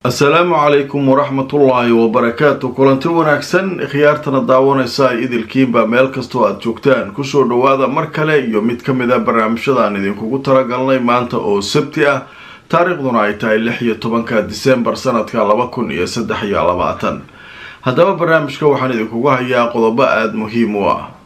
asalaamu calaykum waraxmatullaahi wabarakaatu kulanti wanaagsan khiyaartana daawanaysa idilkiinba meel kastoo aada joogtaan kusoo dhawaada mar kale iyo mid ka mid a barnaamijyadaan idinkugu talagalnay maanta oo sabti ah taariikhduna ay tahay lix iyo tobanka disembar sanadka laba kun iyo saddex iyo labaatan haddaba barnaamijka waxaan idinkugu hayaa qodobo aada muhiim u ah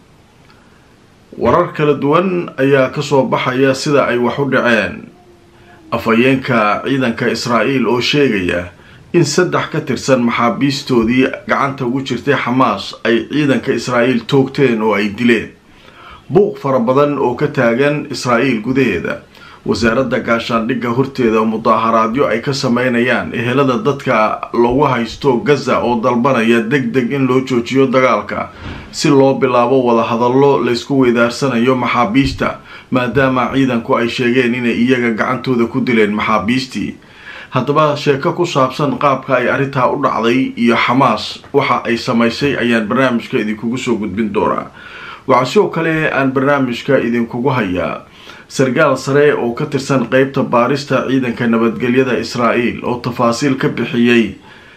warar kala duwan ayaa kasoo baxaya sida ay wax u dhaceen afhayeenka ciidanka israa'iil oo sheegaya in saddex ka tirsan maxaabiistoodii gacanta ugu jirtay xamaas ay ciidanka israa'iil toogteen oo ay dileen buuq fara badan oo ka taagan israa'iil gudaheeda wasaaradda gaashaandhigga horteeda mudaaharaadyo ay ka sameynayaan ehelada dadka lagu haysto gaza oo dalbanaya deg deg in loo joojiyo dagaalka si loo bilaabo wadahadallo laysku weydaarsanayo maxaabiista maadaama ciidanku ay sheegeen inay iyaga gacantooda ku dileen maxaabiistii haddaba sheeko ku saabsan qaabka ay arrintaa u dhacday iyo xamaas waxa ay samaysay ayaan barnaamijka idinkugu soo gudbin doonaa waxaa sidoo kale aan barnaamijka idinkugu hayaa sarkaal sare oo ka tirsan qeybta baarista ciidanka nabadgelyada israa'iil oo tafaasiil ka bixiyey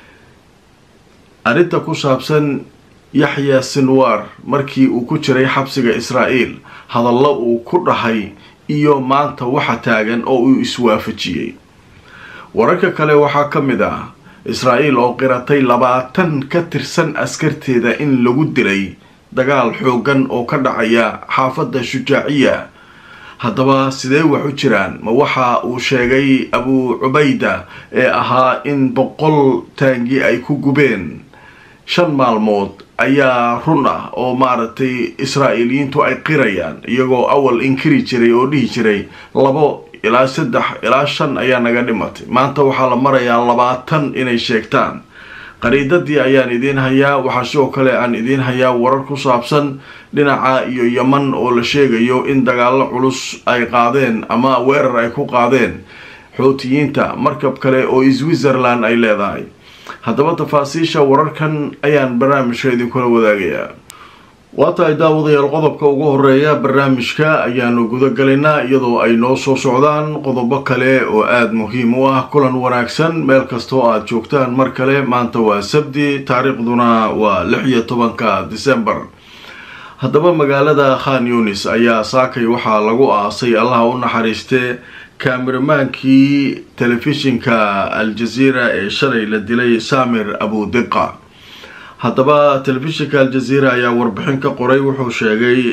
arrinta ku saabsan yaxya sinwar markii uu ku jiray xabsiga israa'iil hadallo uu ku dhahay iyo maanta waxa taagan oo uu iswaafajiyey wararka kale waxaa ka mid ah israa'iil oo qiratay labaatan ka tirsan askarteeda in lagu dilay dagaal xooggan oo ka dhacaya xaafadda shujaaciya haddaba sidee wax u jiraan ma waxa uu sheegay abu cubayda ee ahaa in boqol taangi ay ku gubeen shan maalmood ayaa run ah oo maaragtay israa'iiliyiintu ay qirayaan iyagoo awal inkiri jiray oo dhihi jiray labo ilaa saddex ilaa shan ayaa naga dhimatay maanta waxaa la marayaa labaatan inay sheegtaan qariidadii ayaan idiin hayaa waxaa sidoo kale aan idiin hayaa warar ku saabsan dhinaca iyo yeman oo la sheegayo in dagaallo culus ay qaadeen ama weerar ay ku qaadeen xootiyiinta markab kale oo switzerland ay leedahay haddaba tafaasiisha wararkan ayaan barnaamijka idinkula wadaagayaa waa tahay daawadayaal qodobka ugu horeeya barnaamijka ayaanu guda galaynaa iyadoo ay noo soo socdaan qodobo kale oo aada muhiim u ah kulan wanaagsan meel kastoo aada joogtaan mar kale maanta waa sabdi taariikhduna waa lix iyo tobanka disembar haddaba magaalada khan yunis ayaa saakay waxaa lagu aasay allaha u naxariistee kaameramaankii telefishinka al-jazeera ee shalay la dilay samir abudiqa haddaba telefishinka al-jazeera ayaa warbixin ka qoray wuxuu sheegay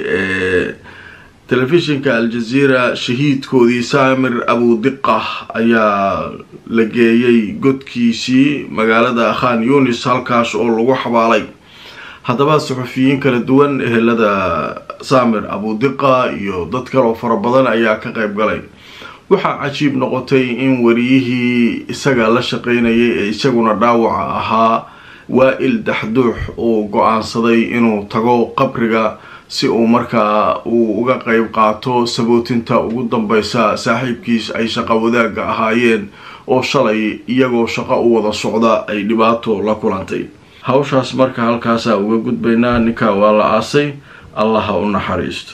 telefishinka al-jazeera shahiidkoodii samir abudiqa ayaa la geeyey godkiisii magaalada khan yunis halkaas oo lagu xabaalay haddaba saxufiyiin kala duwan ehelada samir abudiqa iyo dad kaloo fara badan ayaa ka qayb galay waxaa cajiib noqotay in wariyihii isaga la shaqeynayay ee isaguna dhaawaca ahaa waa-il daxduux uu go-aansaday inuu tago qabriga si uu markaa uu uga qeyb qaato sabootinta ugu dambeysa saaxiibkiis ay shaqo wadaagga ahaayeen oo shalay iyagoo shaqo u wada socda ay dhibaato la kulantay hawshaas marka halkaasaa uga gudbaynaa ninkaa waa la aasay allaha u naxariisto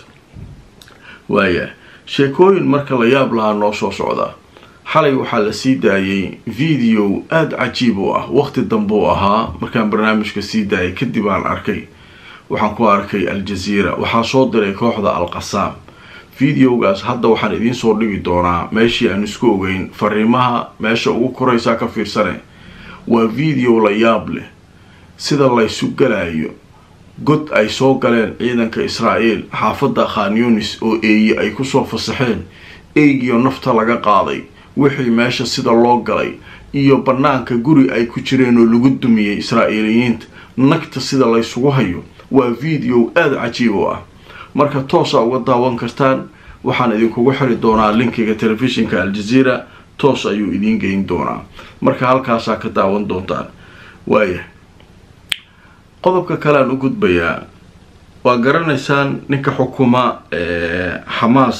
waaya sheekooyin marka la yaab lahaa noo soo socda xalay waxaa la sii daayay video aada cajiib u ah waqti dambe u ahaa markaan barnaamijka sii daayay kadib aan arkay waxaan ku arkay al-jazeera waxaa soo diray kooxda al-qasaam videogaas hadda waxaan idiin soo dhigi doonaa meeshii aan isku ogeyn fariimaha meesha ugu koraysaa ka fiirsane waa video la yaab leh sida laysu galayo god ay soo galeen ciidanka israa'iil xaafadda khan yunis oo eeye ay kusoo fasaxeen eygiyo nafta laga qaaday wixii meesha sida loo galay iyo bannaanka guri ay ku jireen oo lagu dumiyey israa'iiliyiinta nagta sida laysugu hayo waa video aada cajiib u ah marka toosa uga daawan kartaan waxaan idinkugu xiri doonaa linkiga telefishinka al-jazeera toos ayuu idiin geyn doonaa marka halkaasaa ka daawan doontaan waaya qodobka kale aan u gudbayaa waa garanaysaan ninka xukuma xamaas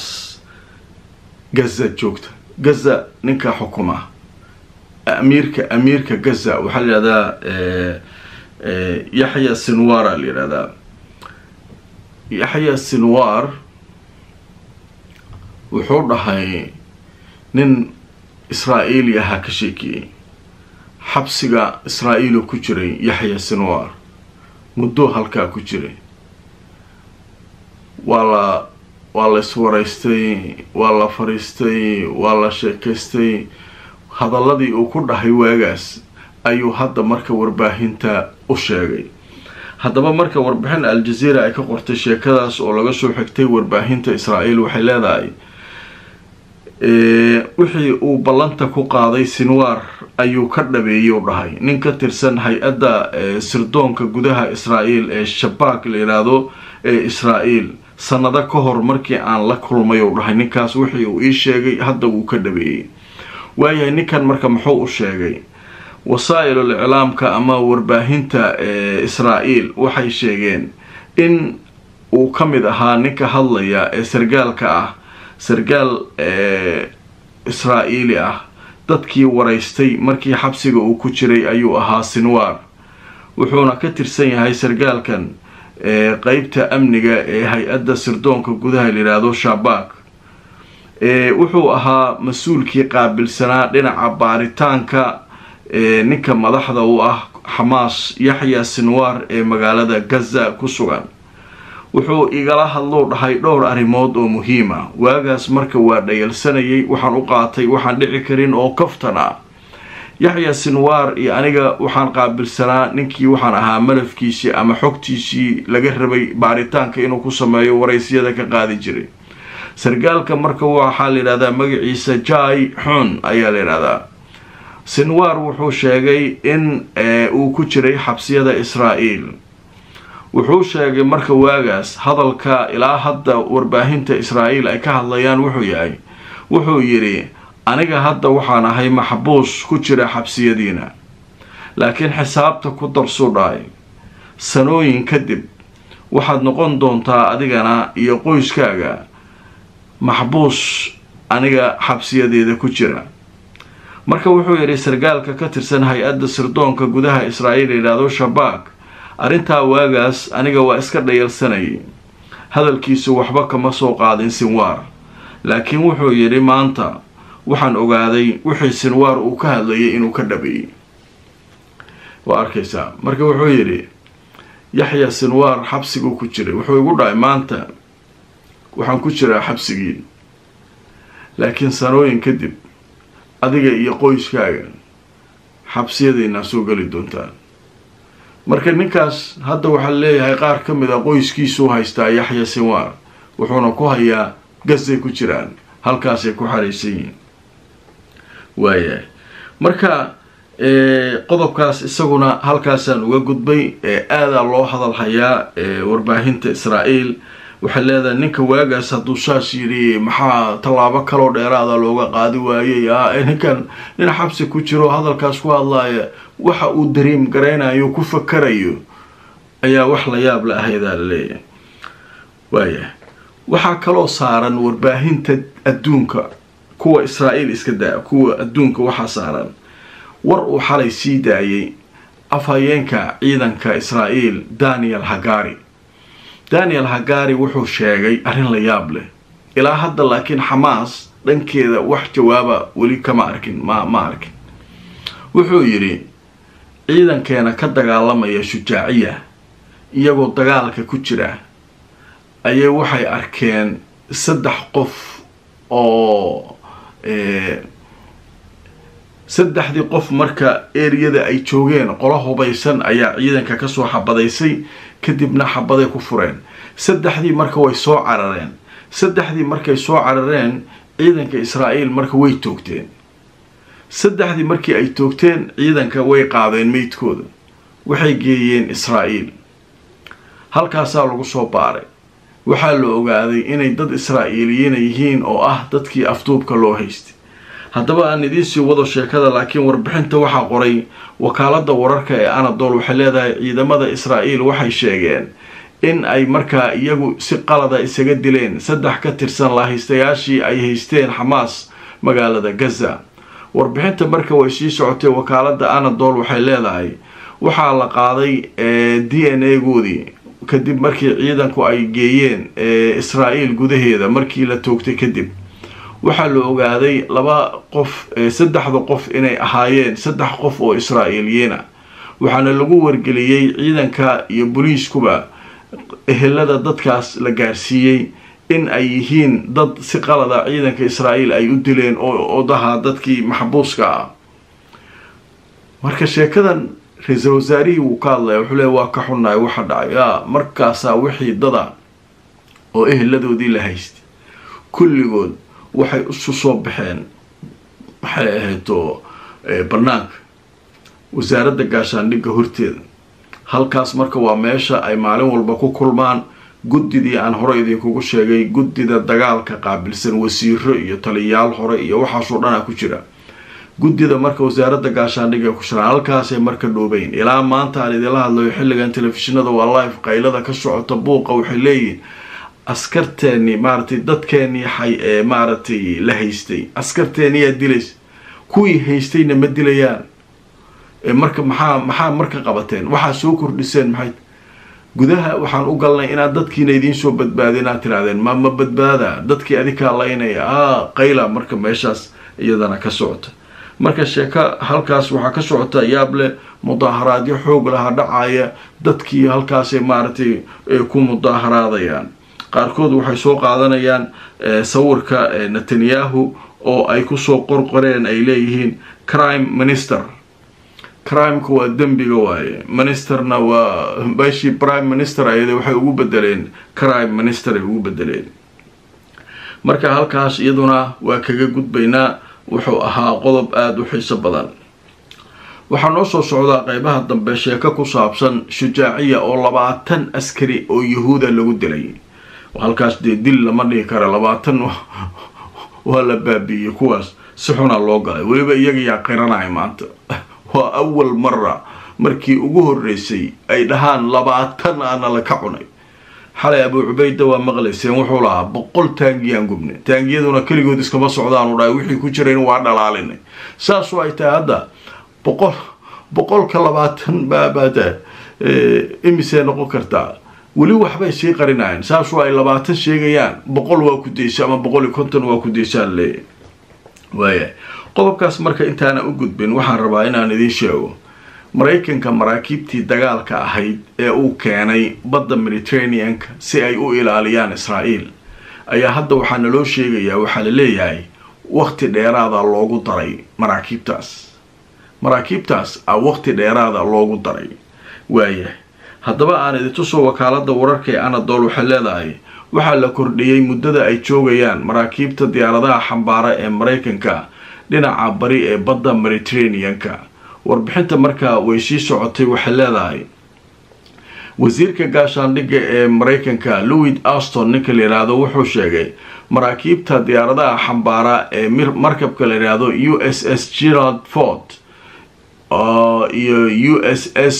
gaza joogta gaza ninka xukuma amiirka amiirka gaza waxaa la yihahdaa yaxya sinwara la yihahdaa yaxya sinwar wuxuu dhahay nin israa'iili ahaa ka sheekiyey xabsiga israa-iil oo ku jiray yaxya sinwar muddo halkaa ku jiray waa la waa la iswaraystay waa la fariistay waa la sheekaystay hadaladii uu ku dhahay waagaas ayuu hadda marka warbaahinta u sheegay haddaba marka warbixin al-jazeera ay ka qortay sheekadaas oo laga soo xigtay warbaahinta israa'iil waxay leedahay wixii uu ballanta ku qaaday sinwar ayuu ka dhabeeyey u dhahay nin ka tirsan hay-adda sirdoonka gudaha israa'iil ee shabaak la yidhaahdo ee israa'iil sanado ka hor markii aan la kulmay u dhahay ninkaas wixii uu ii sheegay hadda wuu ka dhabeeyey waayahay ninkan marka muxuu u sheegay wasaa-ilul iclaamka ama warbaahinta israa'iil waxay sheegeen in uu ka mid ahaa ninka hadlaya ee sargaalka ah sargaal israa'iili ah dadkii waraystay markii xabsiga uu ku jiray ayuu ahaa sinwar wuxuuna ka tirsan yahay sargaalkan qeybta amniga ee hay-adda sirdoonka gudaha layidhaahdo shabaak wuxuu ahaa mas-uulkii qaabilsanaa dhinaca baaritaanka ninka madaxda u ah xamaas yaxya sinwar ee magaalada gaza ku sugan wuxuu igala hadlou dhahay dhowr arrimood oo muhiima waagaas marka waa dhayalsanayay waxaan u qaatay waxaan dhici karin oo kaftan ah yaxya sinwar iyo aniga waxaan qaabilsanaa ninkii waxaan ahaa malafkiisii ama xogtiisii laga rabay baaritaanka inuu ku sameeyo waraysyada ka qaadi jiray sargaalka marka waxaa la yidhahdaa magaciisa jai xun ayaa la yidhahdaa sinwar wuxuu sheegay in uu ku jiray xabsiyada israa'iil wuxuu sheegay marka waagaas hadalka ilaa hadda warbaahinta israa'iil ay ka hadlayaan wuxuu yahay wuxuu yidhi aniga hadda waxaan ahay maxbuus ku jira xabsiyadiina laakiin xisaabta ku darsuu dhahay sanooyin kadib waxaad noqon doontaa adigana iyo qoyskaaga maxbuus aniga xabsiyadeeda ku jira marka wuxuu yidhi sargaalka ka tirsan hay-adda sirdoonka gudaha israa'iil yidhaahdo shabaak arrintaa waagaas aniga waa iska dhayalsanayay hadalkiisu waxba kama soo qaadin sinwar laakiin wuxuu yidhi maanta waxaan ogaaday wixii sinwar uu ka hadlayay inuu ka dhabeeyey waa arkaysaa marka wuxuu yidhi yaxya sinwar xabsiguu ku jiray wuxuu igu dhahay maanta waxaan ku jiraa xabsigii laakiin sanooyin kadib adiga iyo qoyskaaga xabsiyadaynaa soo geli doontaan marka ninkaas hadda waxaa leeyahay qaar ka mid a qoyskiisuu haystaa yaxya sinwar wuxuuna ku hayaa gasay ku jiraan halkaasay ku xaraysan yihiin waayahay marka qodobkaas isaguna halkaasaan uga gudbay aadaa loo hadal hayaa warbaahinta israa'iil waxay leedahay ninka waagaas hadduu saas yidhi maxaa tallaabo kaloo dheeraada looga qaadi waayey ninkan nin xabsi ku jiro hadalkaas ku hadlaaya waxa uu dariim garaynayo ku fakarayo ayaa wax la yaab la ahaydaa la leeyahay waayahay waxaa kaloo saaran warbaahinta adduunka kuwa israa'iil iska daa kuwa adduunka waxaa saaran war uu xalay sii daayay afhayeenka ciidanka israa'iil daniel hagari daniel hagari wuxuu sheegay arrin la yaab leh ilaa hadda laakiin xamaas dhankeeda wax jawaaba weli kama arkin ma ma arkin wuxuu yidhi ciidankeena ka dagaalamaya shujaaciya iyagoo dagaalka ku jira ayay waxay arkeen saddex qof oo saddexdii qof marka eriyada ay joogeen qolo hubaysan ayaa ciidanka kasoo xabadaysay kadibna xabaday ku fureen saddexdii marka way soo carareen saddexdii markay soo carareen ciidanka israa'iil marka way toogteen saddexdii markii ay toogteen ciidanka way qaadeen meydkooda waxay geeyeen israa'iil halkaasaa lagu soo baaray waxaa la ogaaday inay dad israa'iiliyiina yihiin oo ah dadkii afduubka loo haystay haddaba aan idiinsii wado sheekada laakiin warbixinta waxaa qoray wakaaladda wararka ee anadol waxay leedahay ciidamada israa'iil waxay sheegeen in ay markaa iyagu si qalada isaga dileen saddex ka tirsan lahaystayaashii ay haysteen xamaas magaalada gaza warbixinta marka way sii socotay wakaaladda anadol waxay leedahay waxaa la qaaday d n a goodii kadib markii ciidanku ay geeyeen israa'iil gudaheeda markii la toogtay kadib waxaa la ogaaday laba qof saddexda qof inay ahaayeen saddex qof oo israa'iiliyiina waxaana lagu wargeliyey ciidanka iyo boliiskuba ehelada dadkaas la gaarsiiyey in ay yihiin dad si qalada ciidanka israa'iil ay u dileen oo odaha dadkii maxbuuska ah marka sheekadan ra-iisul wasaarihii wuu ka hadlaya wuxuu leey waa ka xunnahay waxa dhacay a markaasaa wixii dada oo eheladoodii la haystay kulligood waxay isu soo baxeen maxay ahayto bannaanka wasaaradda gaashaandhigga horteeda halkaas marka waa meesha ay maalin walba ku kulmaan guddidii aan hore idinkugu sheegay guddida dagaalka qaabilsan wasiiro iyo taliyayaal hore iyo waxaasoo dhanaa ku jira guddida marka wasaaradda gaashaandhigga ku jiraan halkaasay marka dhoobeyn ilaa maanta aan idinla hadlayo xilligan telefishinada waa live qaylada ka socota buuqa waxay leeyihin askarteeni maaratay dadkeenii xay ee maaragtay la haystay askarteeniyaa dilaysa kuwii haystayna ma dilayaan marka maxaa maxaa marka qabateen waxaa soo kordhiseen maxay gudaha waxaan u galnay inaad dadkiina idiin soo badbaada inaad tirahdeen ma ma badbaada dadkii adikaa laynaya a qayla marka meeshaas iyadana ka socota marka sheeko halkaas waxaa ka socota yaable mudaaharaadyo xoog laha dhacaya dadkii halkaasay maaragtay ku mudaaharaadayaan qaarkood waxay soo qaadanayaan sawirka netanyahu oo ay kusoo qorqoreen ay leeyihiin crime minister crimeka waa dembiga waaye ministerna waa meeshii prime minister ayada waxay ugu bedeleen crime minister ay ugu bedeleen marka halkaas iyaduna waa kaga gudbaynaa wuxuu ahaa qodob aada u xiiso badan waxaa noo soo socdaa qeybaha dambe sheeko ku saabsan shujaaciya oo labaatan askari oo yahuuda lagu dilay halkaas dee dil lama dhihi kara labaatan waa la baabiiyey kuwaas si xunaa loo galay weliba iyaga yaa qiranaya maanta waa awal mara markii ugu horeysay ay dhahaan labaatan aana la ka cunay xalay abuu cubayda waa maqlayseen wuxuu lahaa boqol taangiyaan gubnay taangiyaduna keligood iskama socdaanu dhahay wixii ku jirayn waa dhalaalinay saasoo ay tahay hadda boqol boqolka labaatan baabaada imisee noqon kartaa weli waxbay sii qarinayaan saasoo ay labaatan sheegayaan boqol waa ku daysa ama boqol iyo konton waa ku daysaan leeyahy waaya qodobkaas marka intaana u gudbin waxaan rabaa inaan idiin sheego maraykanka maraakiibtii dagaalka ahayd ee uu keenay badda mediterraneanka si ay u ilaaliyaan israa'iil ayaa hadda waxaa naloo sheegayaa waxaa la leeyahay waqti dheeraada loogu daray maraakiibtaas maraakiibtaas a waqti dheeraada loogu daray waayahay haddaba aan idintusoo wakaalada wararka ee anadol waxay leedahay waxaa la kordhiyey muddada ay joogayaan maraakiibta diyaaradaha xambaara ee maraykanka dhinaca bari ee badda mediterraneanka warbixinta markaa way sii socotay waxay leedahay wasiirka gaashaandhigga ee maraykanka louis aston ninka la yidhaahdo wuxuu sheegay maraakiibta diyaaradaha xambaara ee markabka la yidhaahdo u s s gerald ford iyo u s s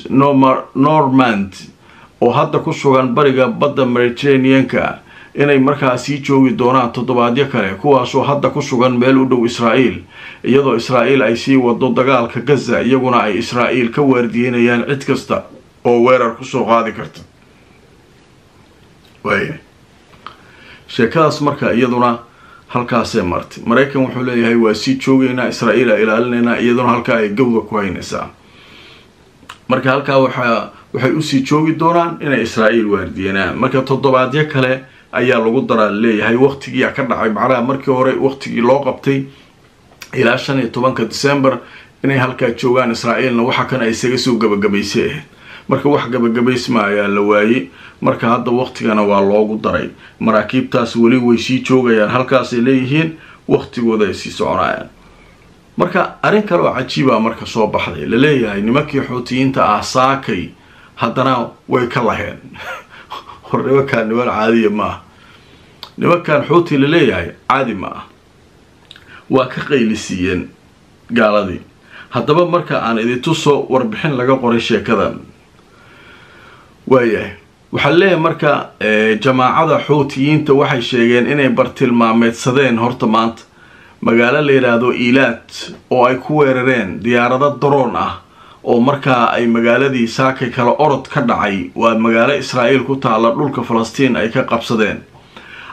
normand oo hadda ku sugan bariga badda mediterraneanka inay markaa sii joogi doonaan toddobaadyo kale kuwaasoo hadda ku sugan meel u dhow israa'iil iyadoo israa'iil ay sii wado dagaalka gaza iyaguna ay israa'iil ka waardiyeynayaan cid kasta oo weerar kusoo qaadi karta waaya sheekadaas marka iyaduna halkaasee martay maraykan wuxuu leeyahay waa sii joogaynaa israa'iil a ilaalinaynaa iyaduna halkaa ay gawda ku haynaysaa marka halkaa waxaa waxay usii joogi doonaan inay israa'iil waardiyenaan marka toddobaadyo kale ayaa lagu daraa leeyahay waqtigiia ka dhacay macnaha markii hore waqtigii loo qabtay ilaa shan iyo tobanka december inay halkaa joogaan israa'iilna waxa kan ay isaga soo gabagabaysay ahayd marka wax gabagabaysma ayaa la waayey marka hadda waqtigana waa loogu daray maraakiibtaas weli way sii joogayaan halkaasay leeyihiin waqtigooda ay sii soconayaan marka arrin kale oo cajiiba marka soo baxday laleeyahay nimankii xuutiyiinta ah saakay haddana way ka laheen hor nimankaan niman caadiya ma ah nimankan xuuti laleeyahay caadi ma ah waa ka qaylisiiyeen gaaladii haddaba marka aan idintuso warbixin laga qoray sheekadan waayahay waxaa leeyahay marka jamaacada xuutiyiinta waxay sheegeen inay bartilmaameedsadeen horta maanta magaalo la yidhaahdo ilaad oo ay ku weerareen diyaarado daroon ah oo markaa ay magaaladii saakay kale orod ka dhacay waa magaalo israa'iil ku taalla dhulka falastiin ay ka qabsadeen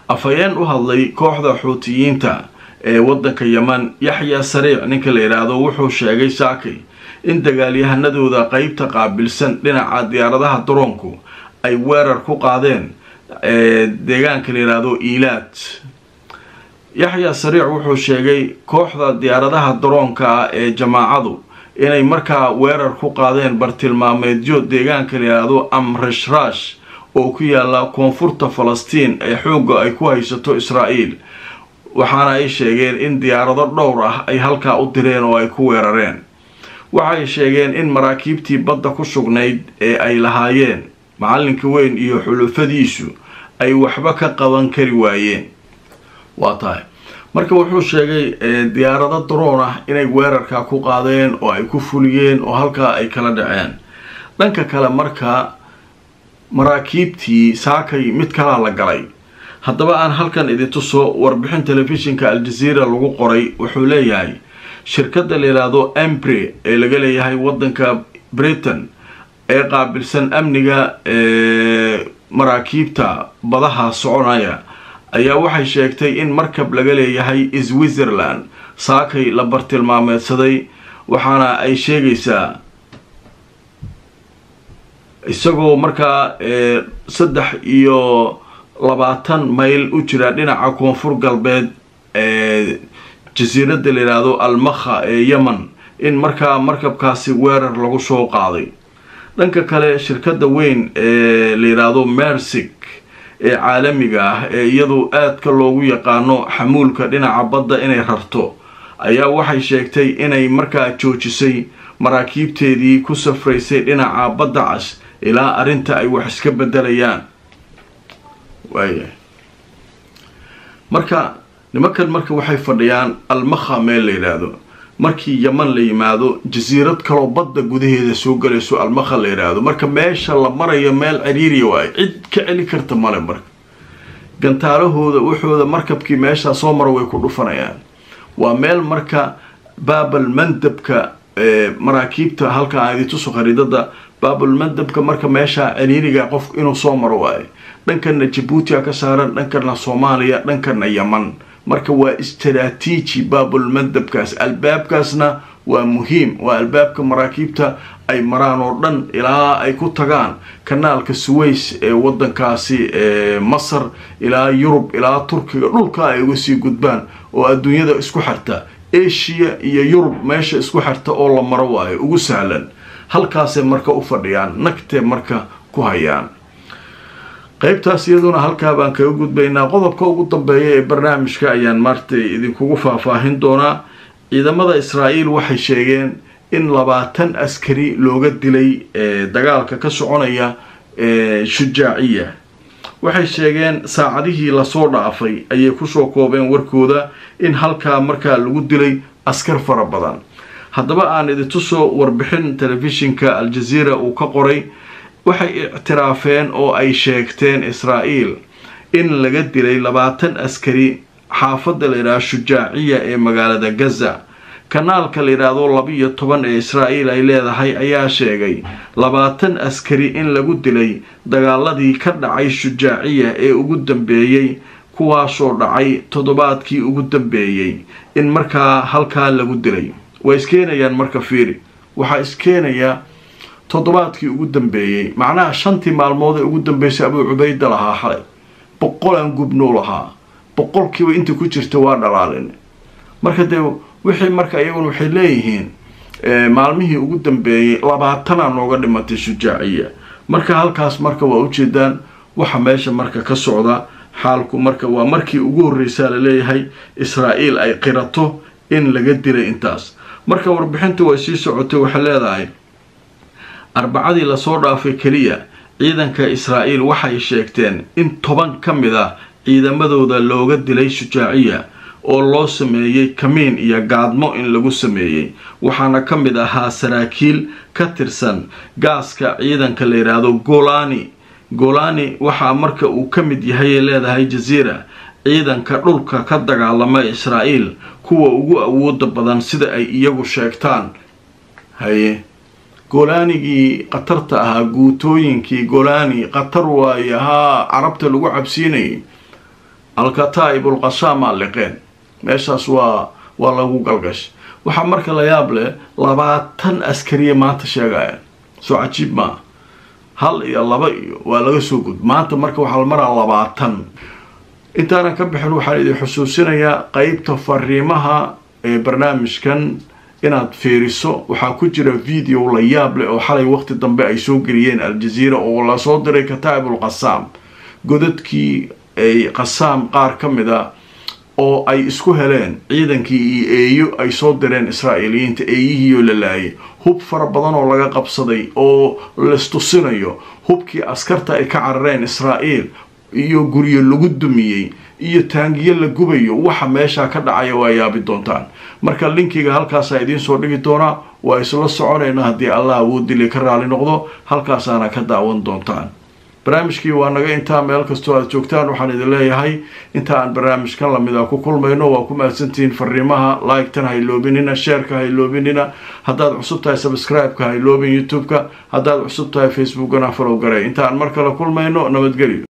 afhayeen u hadlay kooxda xuutiyiinta ee waddanka yeman yaxya sariic ninka la yidhaahdo wuxuu sheegay saakay in dagaalyahanadooda qeybta qaabilsan dhinaca diyaaradaha daroonku ay weerar ku qaadeen deegaanka la yidhaahdo iilaad yaxya sariic wuxuu sheegay kooxda diyaaradaha daroonka ah ee jamaacadu inay markaa weerar ku qaadeen bartilmaameedyo deegaanka la yidhaahdo amrashrash oo ku yaala koonfurta falastiin ee xoogga ay ku haysato israa'iil waxaana ay sheegeen in diyaarado dhowr ah ay halkaa u direen oo ay ku weerareen waxay sheegeen in maraakiibtii badda ku sugnayd ee ay lahaayeen macalinka weyn iyo xulufadiisu ay waxba ka qaban kari waayeen waa tahay marka wuxuu sheegay diyaarado daroon ah inay weerarkaa ku qaadeen oo ay ku fuliyeen oo halkaa ay kala dhaceen dhanka kale marka maraakiibtii saakay mid kalaa la galay haddaba aan halkan idin tuso warbixin telefishinka al-jazeera lagu qoray wuxuu leeyahay shirkadda la yidhaahdo empre ee laga leeyahay waddanka britain ee qaabilsan amniga maraakiibta badaha soconaya ayaa waxay sheegtay in markab laga leeyahay switzerland saakay la bartilmaameedsaday waxaana ay sheegaysaa isagoo markaa saddex iyo labaatan mayl u jira dhinaca koonfur galbeed ee jasiiradda la yidhaahdo almakha ee yemen in markaa markabkaasi weerar lagu soo qaaday dhanka kale shirkadda weyn ee la yidhaahdo mersig ee caalamiga ah ee iyadu aadka loogu yaqaano xamuulka dhinaca badda inay rarto ayaa waxay sheegtay inay markaa joojisay maraakiibteedii ku safraysay dhinaca badda cas ilaa arrinta ay wax iska bedelayaan waayahay marka nimankan marka waxay fadhiyaan almakha meel la yidhaahdo markii yeman la yimaado jasiirad kaloo badda gudaheeda soo galayso almakha la yidhaahdo marka meesha la marayo meel ciriiriya waayo cid ka celi karta male marka gantaalahooda wuxooda markabkii meeshaa soo mara way ku dhufanayaan waa meel marka baabal mandabka maraakiibta halka aan idintuso khariidada baabul mandabka marka meesha ciriiriga qof inuu soo maro waayo dhankana jabuutia ka saaran dhankana soomaaliya dhankana yeman marka waa istaraatiiji baabul mandabkaas albaabkaasna waa muhiim waa albaabka maraakiibta ay maraan oo dhan ilaa ay ku tagaan kanaalka suways ee wadankaasi ee masar ilaa yurub ilaa turkiga dhulka ay uga sii gudbaan oo adduunyada isku xirta asia iyo yurub meesha isku xirta oo la maro waayo ugu sahlan halkaasay marka u fadhiyaan nagtee marka ku hayaan qaybtaas iyaduna halkaa baan kaga gudbaynaa qodobka ugu dambeeya ee barnaamijka ayaan maartay idinkugu faahfaahin doonaa ciidamada israa'iil waxay sheegeen in labaatan askari looga dilay dagaalka ka soconaya shujaaciya waxay sheegeen saacadihii lasoo dhaafay ayay kusoo koobeen warkooda in halkaa markaa lagu dilay askar fara badan haddaba aan idintusoo warbixin telefishinka al-jazeera uu ka qoray waxay ictiraafeen oo ay sheegteen israa'iil in laga dilay labaatan askari xaafadda la yidhaahdo shujaaciya ee magaalada gaza kanaalka la yidhaahdo laba-iyo toban ee israa'iil ay leedahay ayaa sheegay labaatan askari in lagu dilay dagaaladii ka dhacay shujaaciya ee ugu dambeeyey kuwaasoo dhacay toddobaadkii ugu dambeeyey in markaa halkaa lagu dilay way iskeenayaan marka fiiri waxaa iskeenayaa toddobaadkii ugu dambeeyey macnaha shantii maalmood ee ugu dambeysay abuu cubayda lahaa xalay boqolaan gubnuu lahaa boqolkiiba inta ku jirta waa dhalaalin marka dee wixii marka iyaguna waxay leeyihiin maalmihii ugu dambeeyey labaatanaa nooga dhimatay shujaaciya marka halkaas marka waa ujeedaan waxa meesha marka ka socda xaalku marka waa markii ugu horreysaa laleeyahay israa'iil ay qirato in laga dilay intaas marka warbixintu way sii socotay waxay leedahay arbacadii lasoo dhaafay keliya ciidanka israa'iil waxay sheegteen in toban ka mid ah ciidamadooda looga dilay shujaaciya oo loo sameeyey kamiin iyo gaadmo in lagu sameeyey waxaana ka mid ahaa saraakiil ka tirsan gaaska ciidanka la yidhaahdo golani golani waxaa marka uu ka mid yahay leedahay jaziira ciidanka dhulka ka dagaalama israa'iil kuwa ugu awooda badan sida ay iyagu sheegtaan haye golaanigii khatarta ahaa guutooyinkii golani khatar waaye haa carabta lagu cabsiinayay alkataa'ib ulqasaamaa liqeen meeshaas waa waa lagu galgashay waxaa marka la yaab leh labaatan askariya maanta sheegayaan soo cajiib maa hal iyo laba iyo waa laga soo gud maanta marka waxaa la maraa labaatan intaanan ka bixin waxaan idin xusuusinayaa qeybta fariimaha ee barnaamijkan inaad fiiriso waxaa ku jira video la yaab leh oo xalay waqti dambe ay soo geliyeen al-jaziira oo lasoo diray kataa'ibul qasaam godadkii ay qasaam qaar ka mid a oo ay isku heleen ciidankii iyo eeyo ay soo direen israa'iiliyiinta eeyihiioo la laayay hub fara badan oo laga qabsaday oo laistusinayo hubkii askarta ay ka carareen israa'iil iyo guryo lagu dumiyey iyo taangiyo la gubayo waxa meeshaa ka dhacaya waa yaabi doontaan marka linkiga halkaasaa idiin soo dhigi doonaa waa isla soconayna haddii allah awoodili ka raali noqdo halkaasaana ka daawan doontaan barnaamijkii waa naga intaa meel kastoo aad joogtaan waxaan idin leeyahay inta aan barnaamijkan lamid a ku kulmayno waa ku mahadsantihiin fariimaha like-tan hayloobinina sheerka hayloobinina haddaad cusub tahay subscribe-ka hayloobin youtube-ka haddaad cusub tahay facebookana follow garay inta aan mar kale kulmayno nabadgelyo